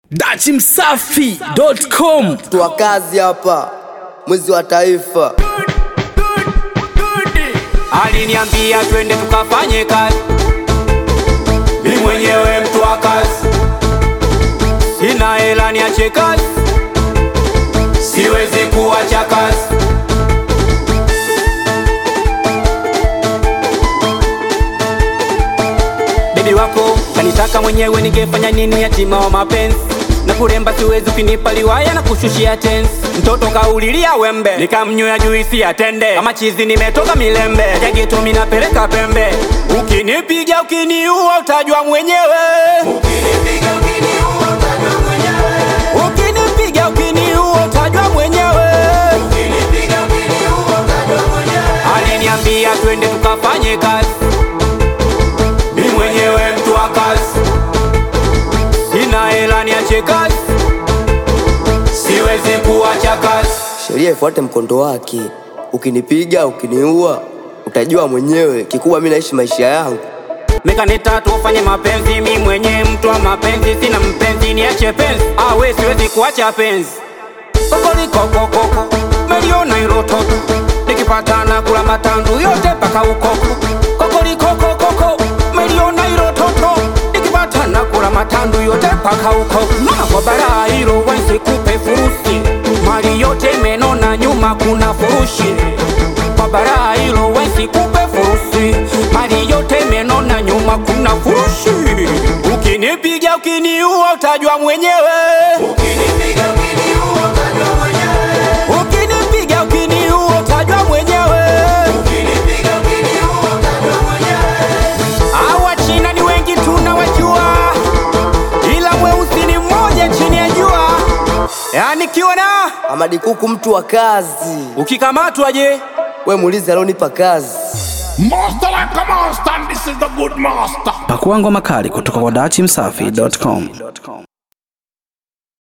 dachimsafi.com mtu wa kazi hapa, mwizi wa taifa. aliniambia twende tukafanye kazi, mi mwenyewe mtu wa kazi, sina hela niache kazi, siwezi kuacha kazi. Bebi wako kanitaka mwenyewe, ningefanya nini? Yatima wa mapenzi na kuremba siwezi, ukinipa liwaya na kushushia tensi. Mtoto kaulilia wembe, nikamnywea juisi ya tende, kama chizi nimetoka milembe, jageto minapeleka pembe. Ukinipiga ukiniua, utajua mwenyewe. Ukinipiga ukiniua, utajua mwenyewe. Aliniambia twende tukafanye kazi mi mwenyewe mtu wa kazi, sina hela niache kazi, siwezi kuacha kazi. Sheria ifuate mkondo wake. Ukinipiga ukiniua, utajua mwenyewe. Kikubwa mi naishi maisha yangu. Mekaneta tufanye mapenzi, mi mwenye mtu wa mapenzi, sina mpenzi niache penzi, awe siwezi kuacha penzi. Kokolikokokoko meliona irototo, nikipatana kula matandu yote paka ukoko. Kokolikokokoko meliona irototo, nikipatana kula matandu yote paka ukoko. Mama kwa bara hilo wensi kupe furusi, mali yote menona nyuma kuna furushi kwa bara hilo wensi kupe furusi, mali yote menona nyuma kuna furushi. Ukinipiga ukiniua, utajua mwenyewe. Ukinipiga ukiniua, utajua mwenyewe. Hawa China ni wengi tunawajua, ila mweusi ni mmoja chini ya jua. Yani kiona Amadi Kuku, mtu wa kazi. ukikamatwa je? We muulize alionipa kazi. Master like a master, and this is the good master. pakuangwa makali kutoka kwa dachimsafi.com